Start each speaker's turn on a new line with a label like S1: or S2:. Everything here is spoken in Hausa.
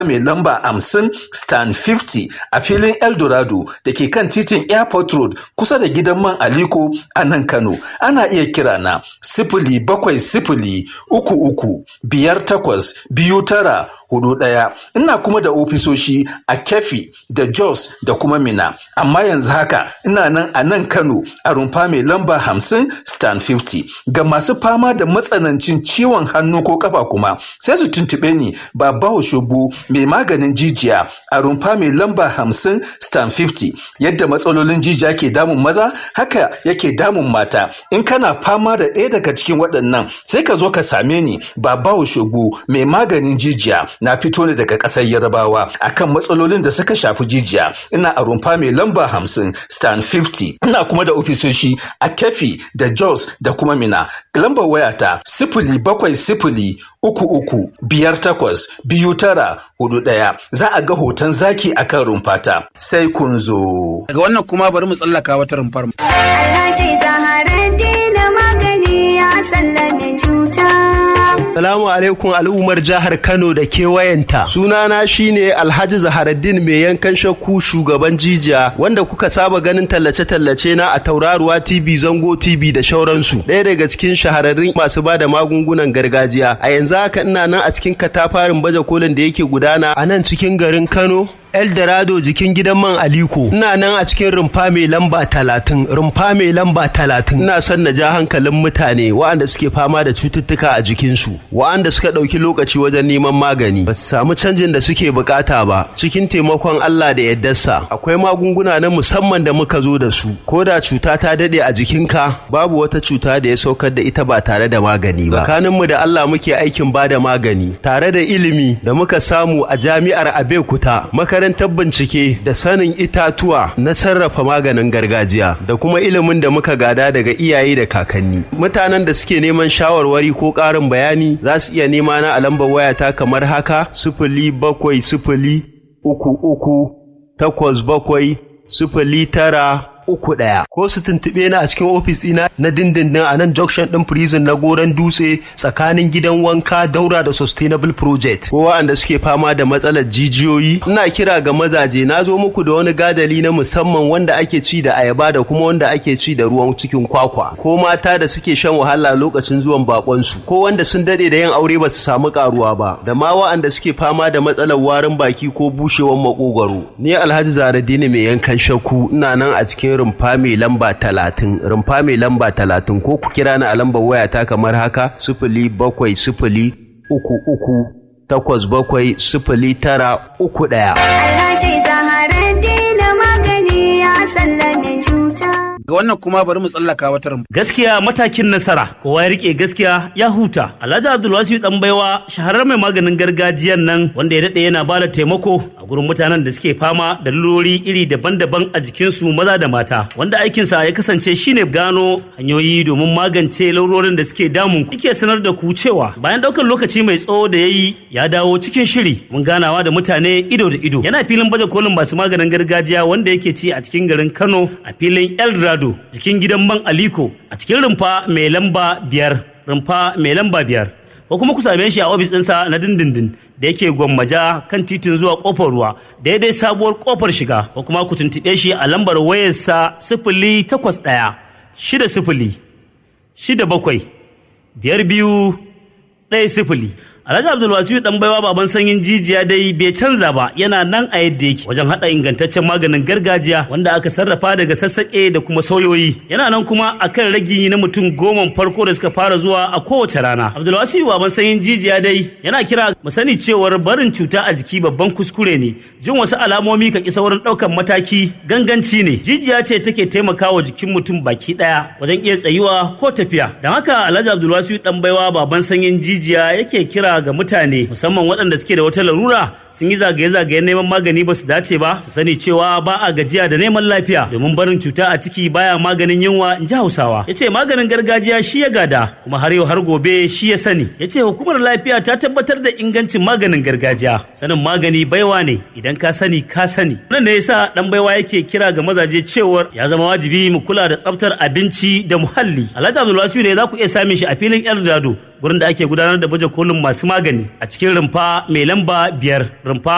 S1: mai lamba 50 stan 50 a filin eldorado da ke kan titin airport road kusa da gidan man aliko a nan kano ana iya kira na sifili bakwai sifili uku uku biyar takwas biyu tara hudu ɗaya ina kuma da ofisoshi a kefi da jos da kuma mina amma yanzu haka ina nan a nan kano a rumfa mai lamba hamsin stan 50 ga masu fama da matsanancin ciwon hannu ko kafa kuma sai su tuntuɓe ni baba oshobu mai maganin jijiya a rumfa mai lamba hamsin stan 50 yadda matsalolin jijiya ke damun maza haka yake damun mata in kana fama da ɗaya daga cikin waɗannan sai ka zo ka same ni baba oshobu mai maganin jijiya na fito ne daga ƙasar yarabawa akan matsalolin da suka shafi jijiya ina a rumfa mai lamba hamsin stan 50 ina kuma da ofisoshi a kefi da jos da kuma mina lambar wayata sifili bakwai sifili uku uku biyar takwas biyu tara hudu ɗaya za a ga hoton zaki akan rumfata sai kun zo
S2: daga wannan kuma bari mu tsallaka wata rumfar mu
S3: Alhaji Zaharaddin magani ya sallame cuta.
S4: Salamu alaikum al'ummar jihar Kano da kewayenta. Sunana shine Alhaji Zaharaddin mai yankan shakku shugaban jijiya wanda kuka saba ganin tallace-tallace na a Tauraruwa TV, Zango TV da shauransu. Ɗaya daga cikin shahararrun masu ba da magungunan gargajiya. A yanzu haka ina nan a cikin katafarin baje kolin da yake gudana a nan cikin garin Kano. Eldorado jikin gidan man Aliko. Ina nan a cikin rumfa mai lamba talatin, rumfa mai lamba talatin. Ina son na ja hankalin mutane waɗanda suke fama da cututtuka a jikinsu, waɗanda suka ɗauki lokaci wajen neman magani, ba su samu canjin da suke bukata ba. Cikin taimakon Allah da yaddarsa, akwai magunguna na musamman da muka zo da su. Ko da cuta ta daɗe a jikinka, babu wata cuta da ya saukar da ita ba tare da magani ba. Tsakaninmu da Allah muke aikin ba da magani, tare da ilimi da muka samu a jami'ar Abeokuta, makarantar bincike da sanin itatuwa na sarrafa maganin gargajiya da kuma ilimin da muka gada daga iyaye da kakanni mutanen da suke neman shawarwari ko ƙarin bayani za su iya nema na a lambar wayata kamar haka sifili bakwai sifili uku uku takwas bakwai sifili tara uku ɗaya ko su tuntuɓe na a cikin ofis ɗina na dindindin a nan junction ɗin prison na goron dutse tsakanin gidan wanka daura da sustainable project ko wa'anda suke fama da matsalar jijiyoyi ina kira ga mazaje na zo muku da wani gadali na musamman wanda ake ci da ayaba da kuma wanda ake ci da ruwan cikin kwakwa ko mata da suke shan wahala lokacin zuwan bakonsu ko wanda sun dade da yin aure ba su samu karuwa ba da ma wa'anda suke fama da matsalar warin baki ko bushewar makogwaro ni alhaji zaradini mai yankan shakku ina nan a cikin rumfa mai lamba talatin rumfa mai lamba talatin ko ku kira ni a lambar wayata kamar haka sifili bakwai sifili uku uku takwas bakwai sifili tara uku ɗaya.
S3: Alhaji Zaharaddin magani ya sallame cuta.
S2: ga wannan kuma bari mu tsallaka wata rumfar
S5: Gaskiya matakin nasara, kowa ya rike gaskiya ya huta. Alhaji Abdulwasiu dan baiwa shahararren mai maganin gargajiyan nan wanda ya daɗe yana bada taimako a gurin mutanen da suke fama da lurori iri daban-daban a jikinsu maza da mata. Wanda aikinsa ya kasance shine gano hanyoyi domin magance laurorin da suke damun ku. Yake sanar da ku cewa bayan ɗaukar lokaci mai tsawo da ya yi ya dawo cikin shiri mun ganawa da mutane ido da ido. Yana filin baje kolin masu maganin gargajiya wanda yake ci a cikin garin Kano a filin Eldorado jikin gidan man Aliko a cikin rumfa mai lamba biyar rumfa mai lamba biyar ko kuma ku same shi a ofis ɗinsa na dindindin da yake gwammaja kan titin zuwa kofar ruwa daidai sabuwar kofar shiga ko kuma ku tuntuɓe shi a lambar wayarsa sifili takwas ɗaya shida sifili shida bakwai biyar biyu ɗaya sifili Alhaji Abdulwasiu dan baiwa baban sanyin jijiya dai bai canza ba yana nan a yadda yake wajen hada ingantaccen maganin gargajiya wanda aka sarrafa daga sassaƙe da kuma sauyoyi yana nan kuma akan ragi na mutum goma farko da suka fara zuwa a kowace rana Abdulwasiu baban sanyin jijiya dai yana kira mu sani cewar barin cuta a jiki babban kuskure ne jin wasu alamomi ka ki saurin ɗaukan mataki ganganci ne jijiya ce take taimakawa jikin mutum baki ɗaya wajen iya tsayuwa ko tafiya don haka Alhaji Abdulwasiu dan baiwa baban sanyin jijiya yake kira ga mutane musamman waɗanda suke da wata larura sun yi zagaye-zagayen neman magani ba su dace ba su sani cewa ba a gajiya da neman lafiya domin barin cuta a ciki baya maganin yunwa in ji hausawa ya ce maganin gargajiya shi ya gada kuma har yau har gobe shi ya sani ya ce hukumar lafiya ta tabbatar da ingancin maganin gargajiya sanin magani baiwa ne idan ka sani ka sani wannan ne yasa dan baiwa yake kira ga mazaje cewar ya zama wajibi mu kula da tsaftar abinci da muhalli alhaji abdulwasiu ne za ku iya samun shi a filin eldado gurin da ake gudanar da baje kolin masu magani a cikin rumfa mai lamba biyar rumfa